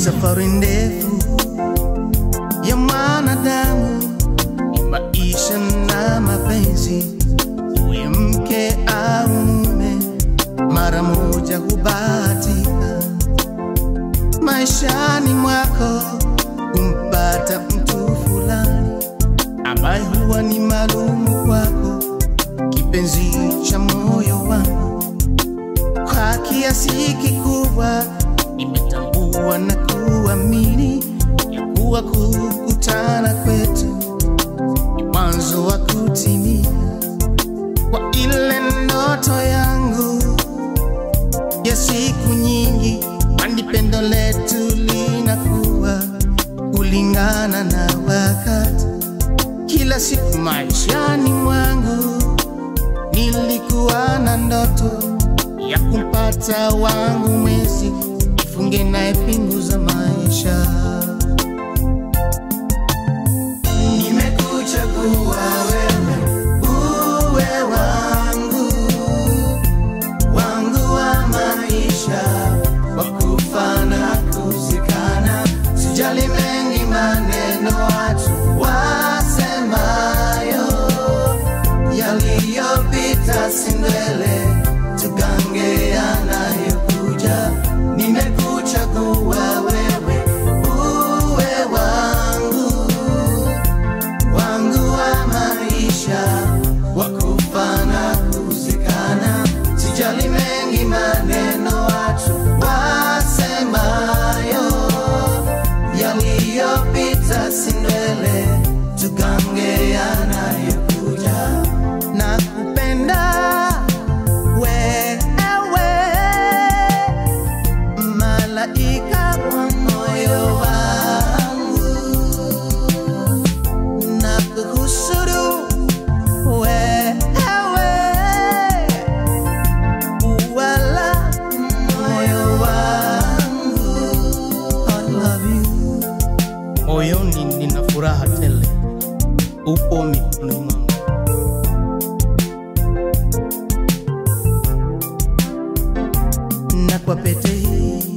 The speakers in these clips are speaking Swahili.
safari ndefu ya mwanadamu, ni maisha na mapenzi, uwe mke au mume, mara moja hubahatika maishani mwako kumpata mtu fulani ambaye huwa ni maalumu kwako, kipenzi cha moyo wangu. Kwa kiasi kikubwa nimetambua na kuamini ya kuwa kukutana kwetu ni mwanzo wa kutimia kwa ile ndoto yangu ya siku nyingi, kwani pendo letu linakuwa kulingana na wakati. Kila siku maishani mwangu nilikuwa na ndoto ya kumpata wangu mwezi, nifunge naye pingu za maisha. Nimekuchagua wewe uwe wangu wangu wa maisha, wa kufa na kuzikana. Sijali mengi maneno watu wasemayo, yaliyopita si ndwele, tugange yanayokuja. Nimekuchagua wewe uwe wangu wangu wa maisha wa kufa na kuzikana. Sijali mengi maneno watu wasemayo, yaliyopita si ndwele, tugange yanayokuja. Na kupenda wewe, malaika wa moyo wangu na kuhusuru wewe, wala moyo wangu. I love you. Moyoni nina furaha tele, upo mikononi mwangu. na kwa pete hii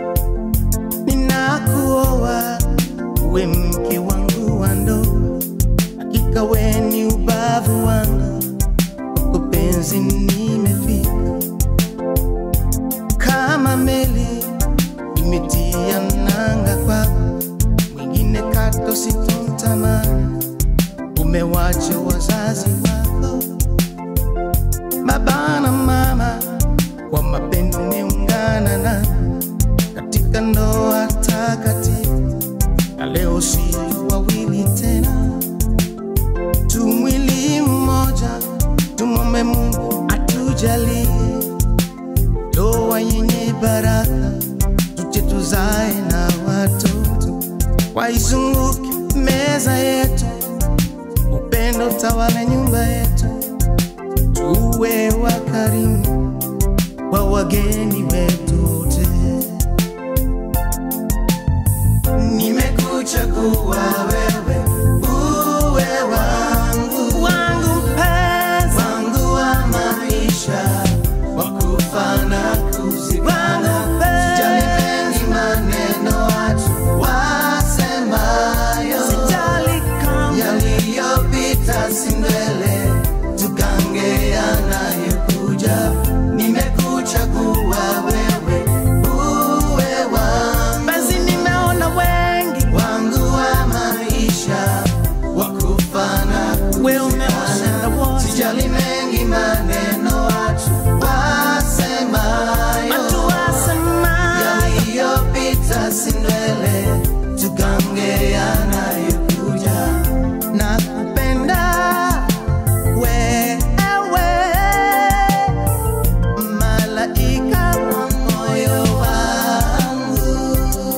ninakuoa uwe mke wangu wa ndoa, hakika we ni ubavu wangu, kwako penzi nimefika kama meli imetia nanga kwako, mwingine kato sitomtamani, umewacha wazazi wako baba na mama kwa mapendo umeungana na katika ndoa takatifu, na leo si wawili tena, tu mwili mmoja. Tumwombe Mungu atujalie ndoa yenye baraka, tuje tuzae na watoto, waizunguke meza yetu, upendo tawale nyumba yetu, tuwe wakarimu kwa wageni wetu wote. Nimekuchagua wewe uwe wangu wangu mpenzi wangu wa maisha wa kufa na kuzikana. Sijali mengi maneno watu wasemayo, yaliyopita si ndwele, tugange yanayokuja. Nimekuchagua wewe uwe wangu, basi nimeona wengi wangu wa maisha wa kufa na kuzikana. Sijali mengi maneno watu wasemayo, yaliyopita si ndwele, tugange yanayokuja. Nakupenda wewe, malaika wa moyo wangu,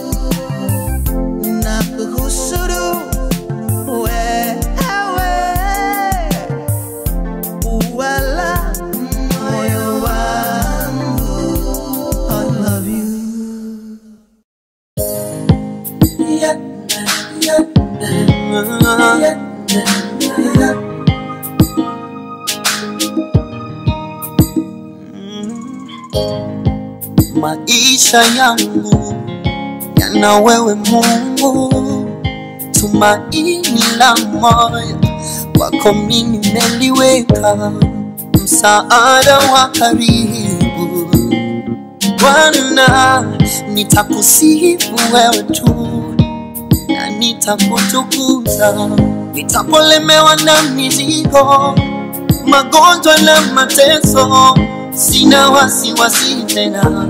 nakuhusuru wewe, wala moyo wangu. I love you. maisha yangu na wewe Mungu, tumaini la moyo wako mimi nimeliweka, msaada wa karibu Bwana, nitakusifu wewe tu na nitakutukuza, nitapolemewa na mizigo, magonjwa na mateso, sina wasiwasi tena.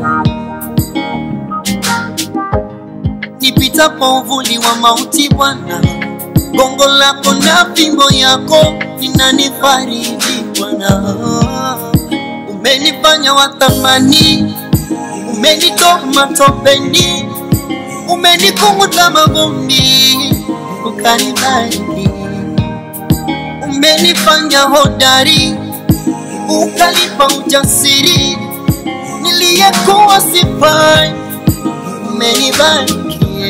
Nipitapo uvuli wa mauti, Bwana, gongo lako na fimbo yako vinanifariji Bwana. Umenifanya wa thamani, umenitoa matopeni, umenikunguta mavumbi, ukanibariki. Umenifanya hodari, ukanipa ujasiri, niliyekuwa sifai, umenibariki.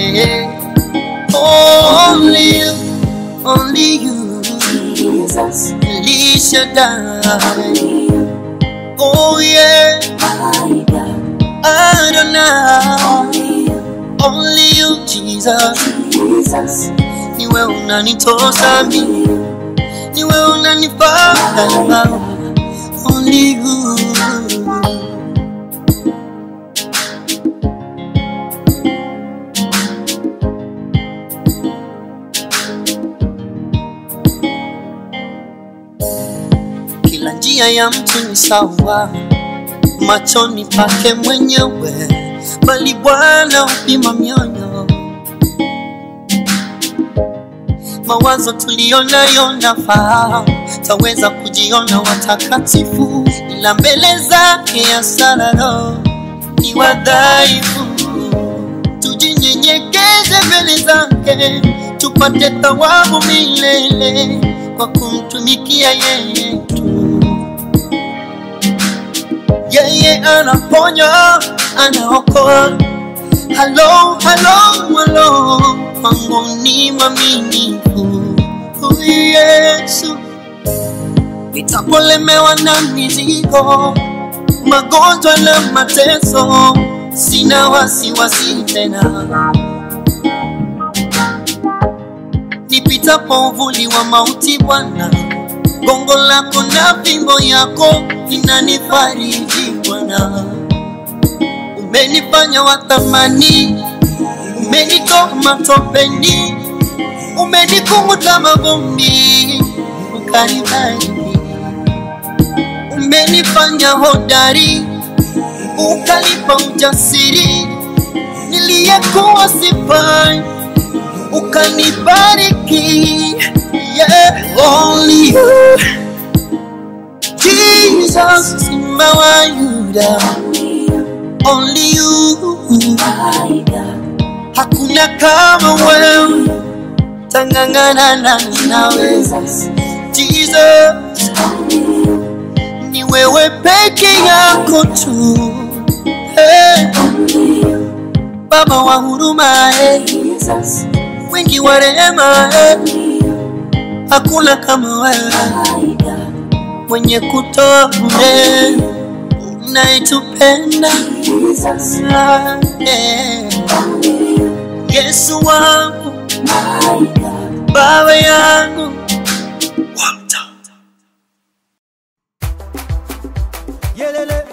Only you, only you, Jesus, El Shaddai. only you, Oh yeah, my God, Adonai. only you, Only you Jesus, Jesus, niwe unanitosa only mimi, you, niwe unanifaa Only you. Kila njia ya mtu ni sawa machoni pake mwenyewe, bali Bwana hupima mioyo. Mawazo tuliyonayo nafahamu, taweza kujiona watakatifu, ila mbele zake ya sararo ni wadhaifu. Tujinyenyekeze mbele zake, tupate thawabu milele kwa kumtumikia yeye tu. Yeye anaponya, anaokoa. Halo, halo, halo, kwangu ni mwaminifu huyu Yesu. Nitapolemewa na mizigo, magonjwa na mateso, sina wasiwasi tena. Nipitapo uvuli wa mauti, Bwana, gongo lako na fimbo yako vinanifariji Bwana. Umenifanya wa thamani, umenitoa matopeni, umenikunguta mavumbi, ukanibariki. Umenifanya hodari, ukanipa ujasiri, niliyekuwa sifai, ukanibariki. Yeah, only you, Jesus, Simba wa Yuda, only you, only you. my God, Hakuna kama wewe, tangangana na nawe Jesus, Jesus, only you, ni wewe peke yako tu. Hey, only you, Baba wa huruma, hey, Jesus, wingi wa rehema, hey, only you, hakuna kama wewe my God, mwenye kutoa bure, unayetupenda Jesus, Ah, yeah. only you, Yesu wangu, my God, Baba yangu, Walter. Yelele.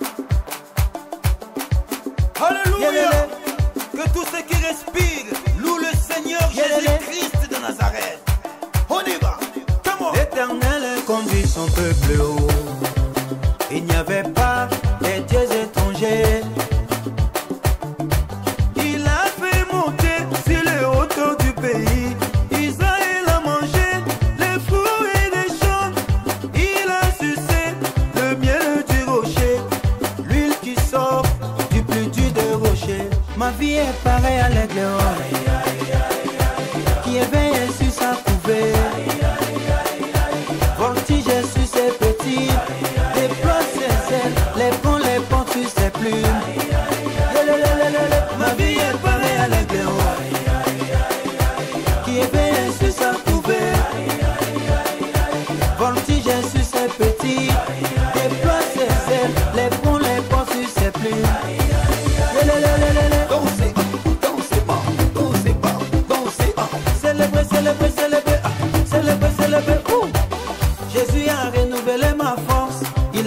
Alléluia. Que tous ceux qui respirent louent le Seigneur Jésus-Christ de Nazareth. On y va. Come on. L'Éternel conduit son peuple haut. Il n'y avait pas des dieux étrangers. Il a fait monter sur les hauteurs du pays. Israël a mangé les fruits des champs. Il a sucé le miel du rocher. L'huile qui sort du plus dur des rochers. Ma vie est pareille à l'aigle qui éveille sur sa couvée. Voltige sur ses petits, déploie ses ailes, les prend, les porte sur ses plumes. Lelelelelele, Ma vie est pareille à l'aigle qui éveille sur sa couvée. Voltige sur ses petits, déploie ses ailes, les prend, les porte sur ses plumes. Lelelelelele, Dansez, dansez,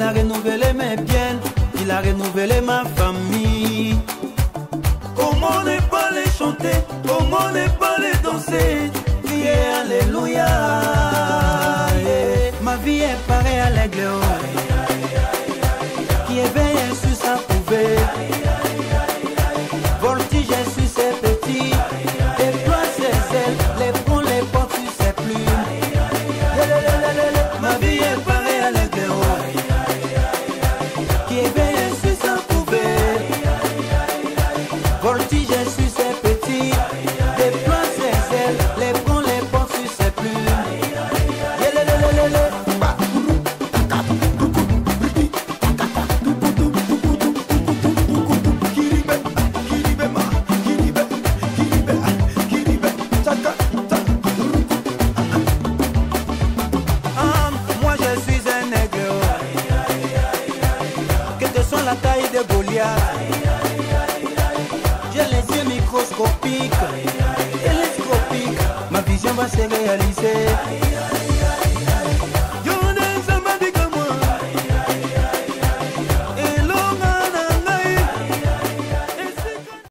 a renouvelé mes biens, il a renouvelé ma famille. Comment ne pas les chanter, comment ne pas les danser, crier Alléluia. Yeah. Ma vie est pareille à l'aigle oh, qui éveille sur sa couvée. Voltige sur ses petits, déploie ses ailes, les prend les portes sur ses plumes. Lelelelelele, Ma vie est pareille à l'aigle oh, qui éveille sur sa couvée. Voltige sur ses petits, déploie ses ailes, les prend les portes sur ses plumes. Yelelelelele. Ah, moi je suis un nègre. Que te soit la taille de Goliath. J'ai les yeux microscopiques, télescopiques. Ma vision va se réaliser.